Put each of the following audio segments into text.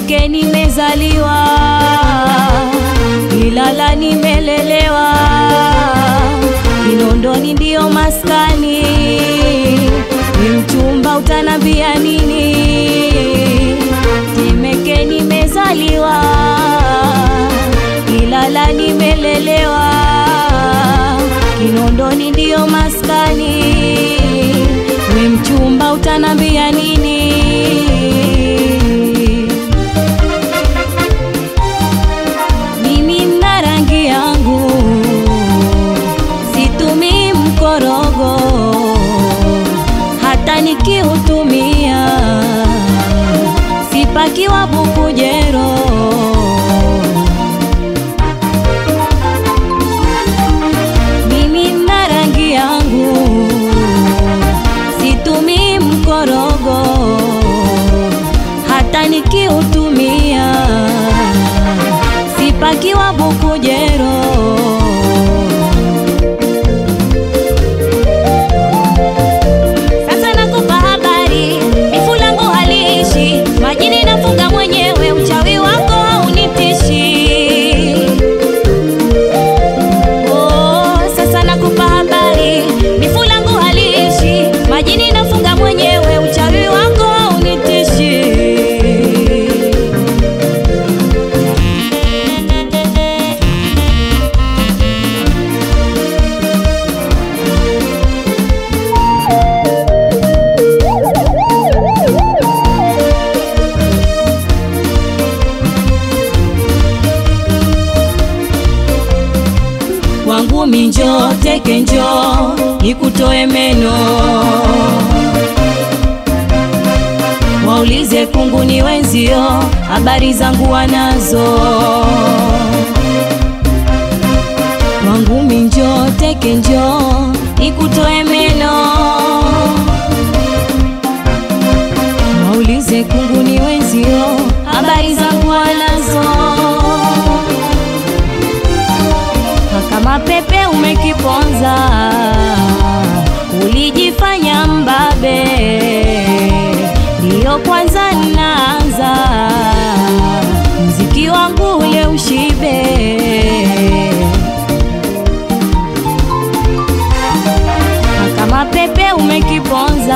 Temeke nimezaliwa, Ilala nimelelewa, Kinondoni ndio maskani. Ni mchumba utanambia nini? Temeke nimezaliwa, Ilala nimelelewa, Kinondoni ndio maskani. We mchumba utanambia nini? Mimi na rangi yangu situmii mkorogo, hata nikiutumia sipakiwa bukujero. Mimi na rangi yangu situmii mkorogo, hata nikiutumia sipakiwa bukujero. Sasa nakupa habari, bifu langu haliishi, majini nafunga mwenyewe, uchawi wako haunitishi. Oh, sasa nakupa habari, bifu langu haliishi, majini nafunga mwenyewe, uchawi wako haunitishi. Kwangu minjo teke njo nikutoe meno, waulize kunguni wenzio, habari zangu wanazo. Kwangu minjo teke njo nikutoe meno, waulize kunguni wenzio, habari zangu wanazo kama pepe umekiponza, ulijifanya mbabe, ndiyo kwanza naanza mziki wangu ule ushibe. Kama pepe umekiponza,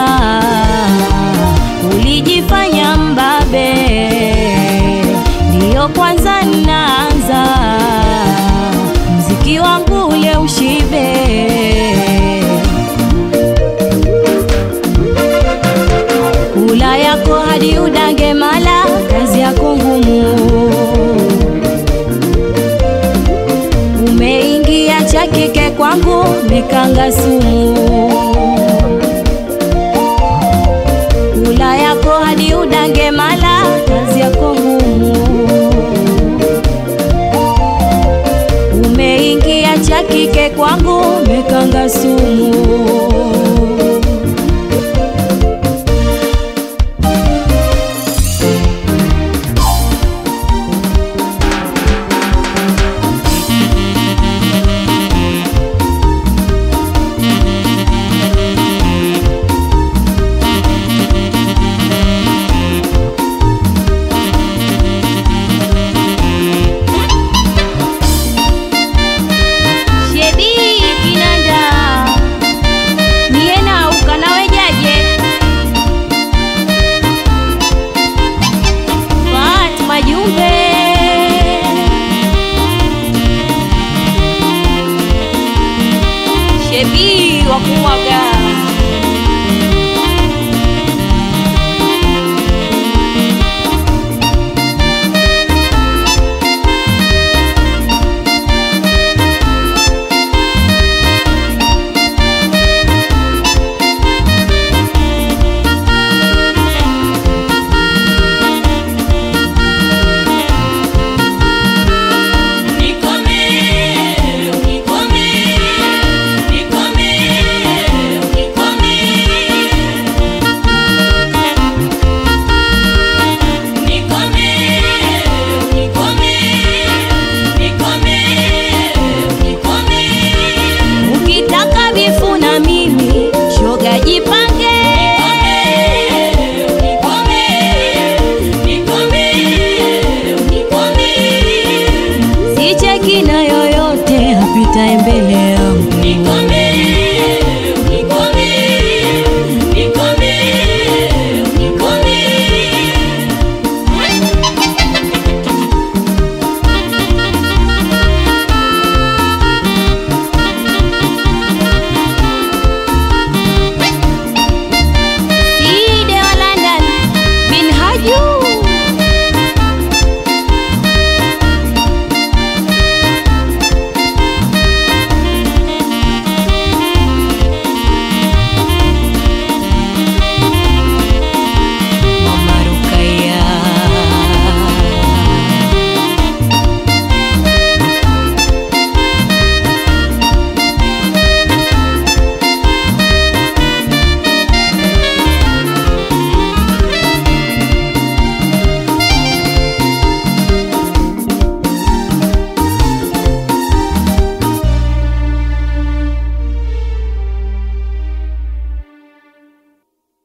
ulijifanya mbabe, ndiyo kwanza naanza mziki wangu ule ushibe. Kula yako hadi udange mala, kazi yako ngumu. Umeingia cha kike kwangu, nikanga sumu.